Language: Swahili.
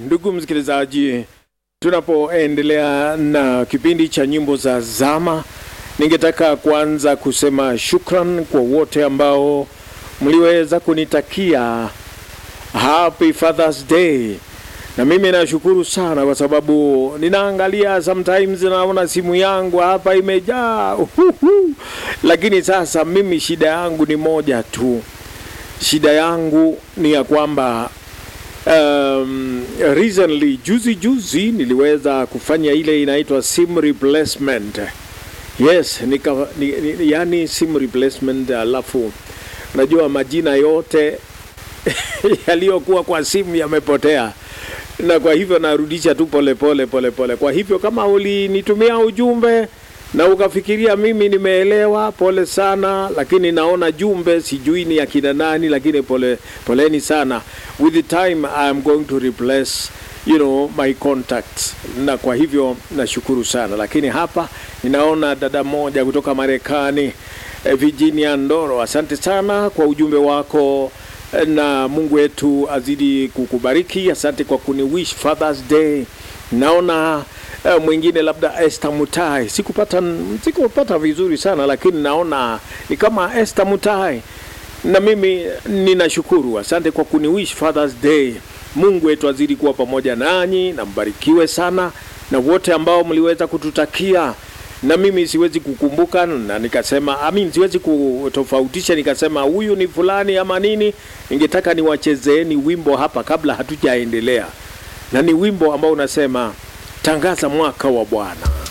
ndugu msikilizaji, tunapoendelea na kipindi cha nyimbo za zama, ningetaka kwanza kusema shukran kwa wote ambao mliweza kunitakia happy Father's Day, na mimi nashukuru sana kwa sababu ninaangalia sometimes, naona simu yangu hapa imejaa uhuhu. Lakini sasa mimi shida yangu ni moja tu, shida yangu ni ya kwamba um, recently juzi juzi niliweza kufanya ile inaitwa sim replacement. Yes, nika, ni, ni, yani sim replacement, alafu najua majina yote yaliyokuwa kwa simu yamepotea, na kwa hivyo narudisha tu polepole pole pole. Kwa hivyo kama ulinitumia ujumbe na ukafikiria mimi nimeelewa, pole sana, lakini naona jumbe sijui ni akina nani, lakini pole poleni sana. With the time I am going to replace you know my contacts, na kwa hivyo nashukuru sana. Lakini hapa ninaona dada moja kutoka Marekani eh, Virginia Ndoro, asante sana kwa ujumbe wako eh, na Mungu wetu azidi kukubariki. Asante kwa kuni wish Father's Day. Naona eh, mwingine labda Esther Mutai, sikupata sikupata vizuri sana, lakini naona ni kama Esther Mutai, na mimi ninashukuru. Asante kwa kuni wish Father's Day. Mungu wetu azidi kuwa pamoja nanyi na mbarikiwe sana, na wote ambao mliweza kututakia na mimi siwezi kukumbuka na nikasema I mean, siwezi kutofautisha nikasema huyu ni fulani ama nini. Ningetaka niwachezeeni wimbo hapa kabla hatujaendelea, na ni wimbo ambao unasema tangaza mwaka wa Bwana.